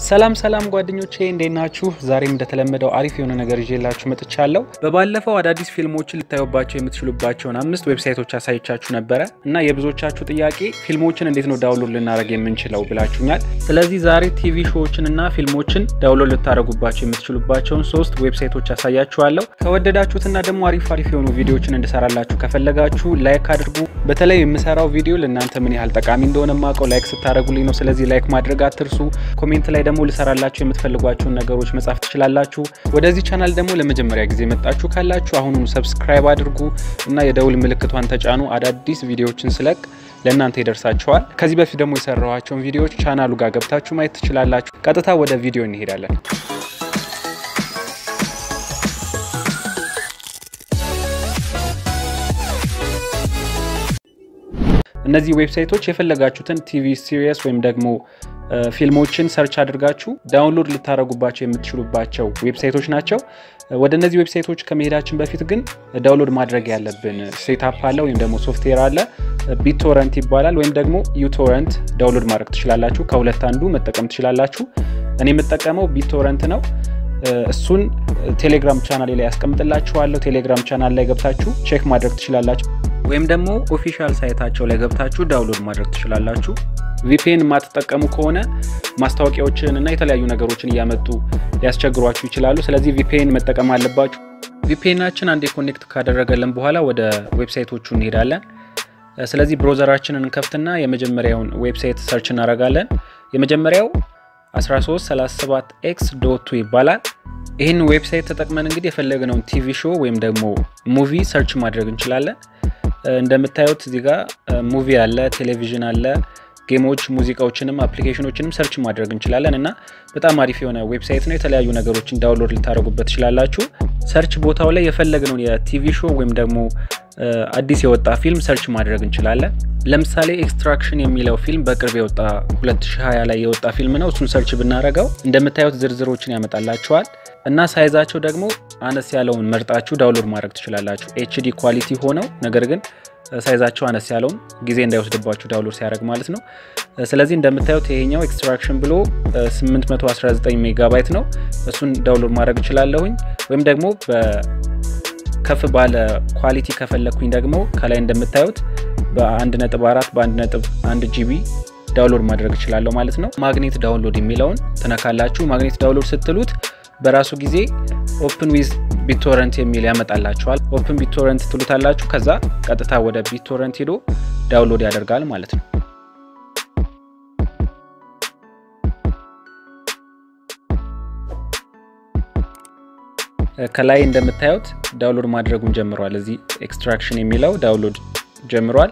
ሰላም ሰላም ጓደኞቼ እንዴት ናችሁ? ዛሬም እንደተለመደው አሪፍ የሆነ ነገር ይዤላችሁ መጥቻለሁ። በባለፈው አዳዲስ ፊልሞችን ልታዩባቸው የምትችሉባቸውን አምስት ዌብሳይቶች አሳይቻችሁ ነበረ እና የብዙዎቻችሁ ጥያቄ ፊልሞችን እንዴት ነው ዳውንሎድ ልናደርግ የምንችለው ብላችሁኛል። ስለዚህ ዛሬ ቲቪ ሾዎችን እና ፊልሞችን ዳውንሎድ ልታደርጉባቸው የምትችሉባቸውን ሶስት ዌብሳይቶች አሳያችኋለሁ። ከወደዳችሁትና ደግሞ አሪፍ አሪፍ የሆኑ ቪዲዮዎችን እንድሰራላችሁ ከፈለጋችሁ ላይክ አድርጉ። በተለይ የምሰራው ቪዲዮ ለእናንተ ምን ያህል ጠቃሚ እንደሆነ ማውቀው ላይክ ስታደርጉልኝ ነው። ስለዚህ ላይክ ማድረግ አትርሱ። ኮሜንት ላይ ደግሞ ልሰራላችሁ የምትፈልጓቸውን ነገሮች መጻፍ ትችላላችሁ። ወደዚህ ቻናል ደግሞ ለመጀመሪያ ጊዜ መጣችሁ ካላችሁ አሁኑኑ ሰብስክራይብ አድርጉ እና የደውል ምልክቷን ተጫኑ። አዳዲስ ቪዲዮዎችን ስለቅ ለእናንተ ይደርሳችኋል። ከዚህ በፊት ደግሞ የሰራኋቸውን ቪዲዮዎች ቻናሉ ጋር ገብታችሁ ማየት ትችላላችሁ። ቀጥታ ወደ ቪዲዮ እንሄዳለን። እነዚህ ዌብሳይቶች የፈለጋችሁትን ቲቪ ሲሪየስ ወይም ደግሞ ፊልሞችን ሰርች አድርጋችሁ ዳውንሎድ ልታደረጉባቸው የምትችሉባቸው ዌብሳይቶች ናቸው። ወደ እነዚህ ዌብሳይቶች ከመሄዳችን በፊት ግን ዳውንሎድ ማድረግ ያለብን ሴታፕ አለ ወይም ደግሞ ሶፍትዌር አለ። ቢቶረንት ይባላል ወይም ደግሞ ዩቶረንት ዳውንሎድ ማድረግ ትችላላችሁ። ከሁለት አንዱ መጠቀም ትችላላችሁ። እኔ የምጠቀመው ቢቶረንት ነው። እሱን ቴሌግራም ቻናል ላይ ያስቀምጥላችኋለሁ። ቴሌግራም ቻናል ላይ ገብታችሁ ቼክ ማድረግ ትችላላችሁ። ወይም ደግሞ ኦፊሻል ሳይታቸው ላይ ገብታችሁ ዳውንሎድ ማድረግ ትችላላችሁ። ቪፒኤን የማትጠቀሙ ከሆነ ማስታወቂያዎችን እና የተለያዩ ነገሮችን እያመጡ ሊያስቸግሯችሁ ይችላሉ። ስለዚህ ቪፒኤን መጠቀም አለባችሁ። ቪፒኤናችን አንዴ ኮኔክት ካደረገልን በኋላ ወደ ዌብሳይቶቹ እንሄዳለን። ስለዚህ ብሮዘራችንን እንከፍትና የመጀመሪያውን ዌብሳይት ሰርች እናደርጋለን። የመጀመሪያው 1337 ኤክስ ዶቱ ይባላል። ይህን ዌብሳይት ተጠቅመን እንግዲህ የፈለግነውን ቲቪ ሾው ወይም ደግሞ ሙቪ ሰርች ማድረግ እንችላለን። እንደምታዩት እዚህ ጋር ሙቪ አለ፣ ቴሌቪዥን አለ፣ ጌሞች፣ ሙዚቃዎችንም አፕሊኬሽኖችንም ሰርች ማድረግ እንችላለን እና በጣም አሪፍ የሆነ ዌብሳይት ነው። የተለያዩ ነገሮችን ዳውንሎድ ልታደርጉበት ትችላላችሁ። ሰርች ቦታው ላይ የፈለግነውን የቲቪ ሾው ወይም ደግሞ አዲስ የወጣ ፊልም ሰርች ማድረግ እንችላለን። ለምሳሌ ኤክስትራክሽን የሚለው ፊልም በቅርብ የወጣ 2020 ላይ የወጣ ፊልም ነው። እሱን ሰርች ብናደረገው እንደምታዩት ዝርዝሮችን ያመጣላችኋል እና ሳይዛቸው ደግሞ አነስ ያለውን መርጣችሁ ዳውንሎድ ማድረግ ትችላላችሁ። ኤችዲ ኳሊቲ ሆነው ነገር ግን ሳይዛቸው አነስ ያለውን ጊዜ እንዳይወስድባችሁ ዳውንሎድ ሲያደርግ ማለት ነው። ስለዚህ እንደምታዩት ይሄኛው ኤክስትራክሽን ብሎ 819 ሜጋባይት ነው። እሱን ዳውንሎድ ማድረግ እችላለሁኝ ወይም ደግሞ ከፍ ባለ ኳሊቲ ከፈለግኩኝ ደግሞ ከላይ እንደምታዩት በ1.4 በ1.1 ጂቢ ዳውንሎድ ማድረግ እችላለሁ ማለት ነው። ማግኔት ዳውንሎድ የሚለውን ትነካላችሁ። ማግኔት ዳውንሎድ ስትሉት በራሱ ጊዜ ኦፕን ዊዝ ቢቶረንት የሚል ያመጣላችኋል። ኦፕን ቢቶረንት ትሉታላችሁ። ከዛ ቀጥታ ወደ ቢቶረንት ሄዶ ዳውንሎድ ያደርጋል ማለት ነው። ከላይ እንደምታዩት ዳውንሎድ ማድረጉን ጀምሯል። እዚህ ኤክስትራክሽን የሚለው ዳውንሎድ ጀምሯል።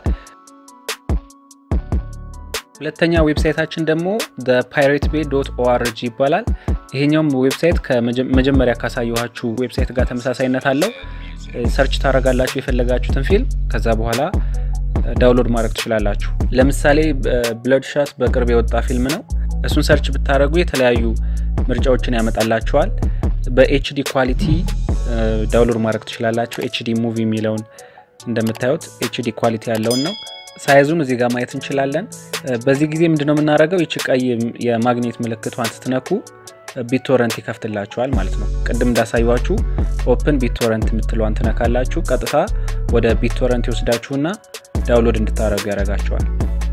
ሁለተኛ ዌብሳይታችን ደግሞ ፓይሬት ቤ ዶት ኦአርጂ ይባላል። ይሄኛውም ዌብሳይት ከመጀመሪያ ካሳየኋችሁ ዌብሳይት ጋር ተመሳሳይነት አለው። ሰርች ታደርጋላችሁ የፈለጋችሁትን ፊልም ከዛ በኋላ ዳውንሎድ ማድረግ ትችላላችሁ። ለምሳሌ ብለድ ሻት በቅርብ የወጣ ፊልም ነው። እሱን ሰርች ብታደረጉ የተለያዩ ምርጫዎችን ያመጣላችኋል። በኤችዲ ኳሊቲ ዳውንሎድ ማድረግ ትችላላችሁ። ኤችዲ ሙቪ የሚለውን እንደምታዩት ኤችዲ ኳሊቲ ያለውን ነው። ሳይዙን እዚህ ጋር ማየት እንችላለን። በዚህ ጊዜ ምንድነው የምናደርገው? ይች ቀይ የማግኔት ምልክቷን ስትነኩ ቢቶረንት ይከፍትላችኋል ማለት ነው። ቅድም እንዳሳዩችሁ ኦፕን ቢቶረንት የምትለዋን ትነካላችሁ። ቀጥታ ወደ ቢቶረንት ይወስዳችሁና ዳውንሎድ እንድታደረጉ ያደርጋችኋል።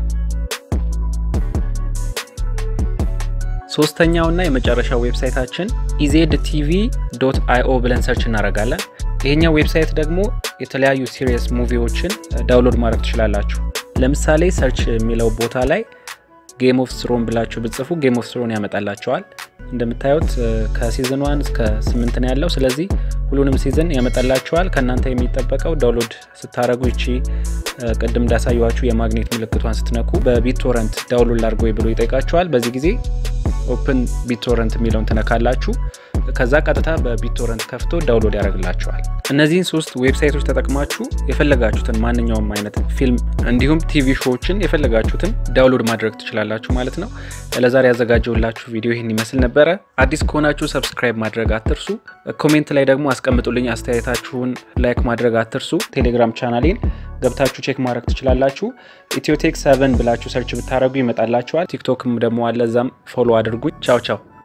ሶስተኛውና የመጨረሻው ዌብሳይታችን ኢዜድ ቲቪ ዶት አይኦ ብለን ሰርች እናደርጋለን። ይሄኛው ዌብሳይት ደግሞ የተለያዩ ሲሪየስ ሙቪዎችን ዳውንሎድ ማድረግ ትችላላችሁ። ለምሳሌ ሰርች የሚለው ቦታ ላይ ጌም ኦፍ ስሮን ብላችሁ ብጽፉ ጌም ኦፍ ስሮን ያመጣላቸዋል። እንደምታዩት ከሲዝን ዋን እስከ ስምንት ነው ያለው። ስለዚህ ሁሉንም ሲዝን ያመጣላቸዋል። ከእናንተ የሚጠበቀው ዳውንሎድ ስታደረጉ ይቺ ቅድም እንዳሳየኋችሁ የማግኔት ምልክቷን ስትነኩ በቢቶረንት ዳውንሎድ ላድርጎ ብሎ ይጠይቃቸዋል። በዚህ ጊዜ ኦፕን ቢቶረንት የሚለውን ትነካላችሁ። ከዛ ቀጥታ በቢቶረንት ከፍቶ ዳውንሎድ ያደርግላችኋል። እነዚህን ሶስት ዌብሳይቶች ተጠቅማችሁ የፈለጋችሁትን ማንኛውም አይነት ፊልም እንዲሁም ቲቪ ሾዎችን የፈለጋችሁትን ዳውንሎድ ማድረግ ትችላላችሁ ማለት ነው። ለዛሬ ያዘጋጀውላችሁ ቪዲዮ ይህን ይመስል ነበረ። አዲስ ከሆናችሁ ሰብስክራይብ ማድረግ አትርሱ። ኮሜንት ላይ ደግሞ አስቀምጡልኝ አስተያየታችሁን፣ ላይክ ማድረግ አትርሱ። ቴሌግራም ቻናሌን ገብታችሁ ቼክ ማድረግ ትችላላችሁ። ኢትዮቴክ ሰቨን ብላችሁ ሰርች ብታደረጉ ይመጣላችኋል። ቲክቶክም ደግሞ አለ፣ እዛም ፎሎ አድርጉኝ። ቻው ቻው